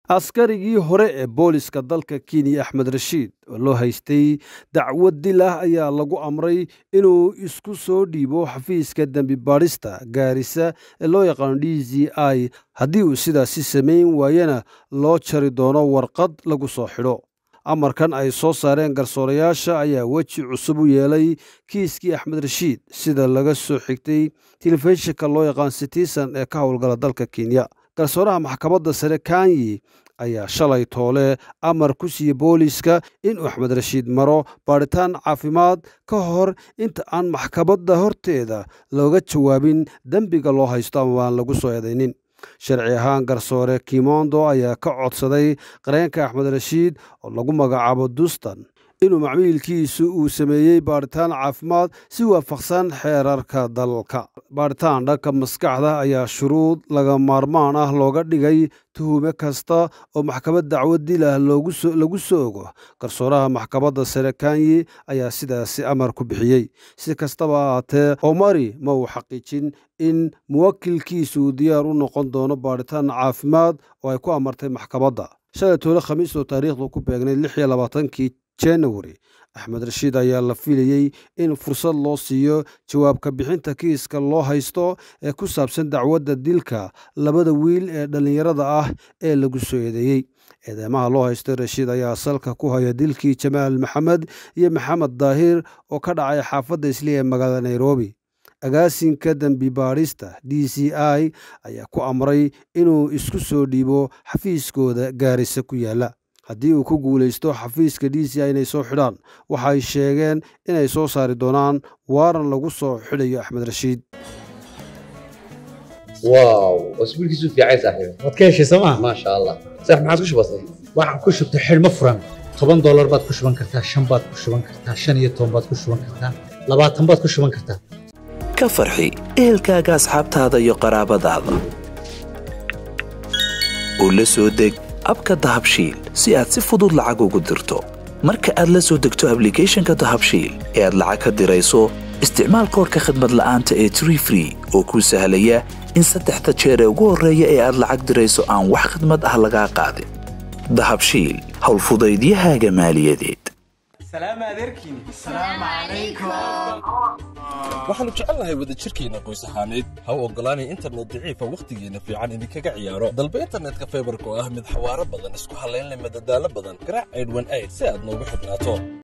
askarigii hore ee booliska dalka kenya axmed rashiid oo loo haystay dacwad dil ah ayaa lagu amray inuu isku soo dhiibo xafiiska dembi baadhista gaarisa ee loo yaqaano d z i haddii uu sidaasi samayn waayana loo jari doono warqad lagu soo xidho amarkan ay soo saareen garsoorayaasha ayaa weji cusub u yeelay kiiskii axmed rashiid sida laga soo xigtay telefishinka loo yaqaan citizen ee ka howlgala dalka kenya garsooraha maxkamadda sare kanyi ayaa shalay toole amar ku siiyey booliiska inuu axmed rashiid maro baadhitaan caafimaad ka hor inta aan maxkamadda horteeda looga jawaabin dembiga loo haysto ama aan lagu soo eedaynin sharci ahaan garsoore kimondo ayaa ka codsaday qareenka axmed rashiid oo lagu magacaabo dustan inuu macmiilkiisu uu sameeyey baadhitaan caafimaad si waafaqsan xeerarka dalka baadhitaan dhanka maskaxda ayaa shuruud laga maarmaan ah looga dhigay tuhume kasta oo maxkamad dacwad dil ah lagu soo ogo garsooraha maxkamadda sare kanyi ayaa sidaasi amar ku bixiyey si kastaba ahaatee omari ma uu xaqiijin in muwakilkiisu uu diyaar u noqon doono baadhitaan caafimaad oo ay ku amartay maxkamadda shalay toole khamiis oo taariikhdu ku beegnay lix iyo labaatankii january axmed rashiid ayaa la filayey in fursad loo siiyo jawaabka bixinta kiiska loo haysto ee ku saabsan dacwadda dilka labada wiil ee dhallinyarada ah ee lagu soo eedeeyey eedeymaha loo haysto rashiid ayaa salka ku haya dilkii jamaal maxamed iyo maxamed daahir oo ka dhacay xaafadda isli ee magaalada nairobi agaasinka dembi baadhista d c i ayaa ku amray inuu isku soo dhiibo xafiiskooda gaarisa ku yaalla haddii uu ku guulaysto xafiiska d c i inay soo xidhaan waxay sheegeen inay soo saari doonaan waaran lagu soo xidhayo axmed rashiid واو واسبوعك في عايز صاحبي waad ka heshay sooma ما شاء الله صح ما عاد وش بصير waxaan ku shubtay xidhmo furan toban doolar baad ku shuban kartaa shan baad ku shuban kartaa shan iyo toban baad ku shuban kartaa labaatan baad ku shuban kartaa ka farxi ehelkaaga asxaabtaada iyo qaraabadaada oo la soo deg abka dahabshiil si aad si fudud lacag ugu dirto marka aad la soo degto ablicathonka dahabshiil ee aad lacag ka dirayso isticmaal koorka khadmad la'aanta ee tree free oo kuu sahlaya in saddexda jeer ee ugu horreeya ee aad lacag dirayso aan wax khadmad ah lagaa qaadin dahabshiil howlfudaydiyahaaga maaliyadeed waxaannu jecelnahay wadajirkeenna qoys ahaaneed ha u oggolaanay internet daciifa wakhtigeenna fiican idinkaga ciyaaro dalba internetka faybarka oo ah mid xawaaro badan isku hallayn leh madadaalo badan garaac aydhwan ayd si aad noogu xidhnaato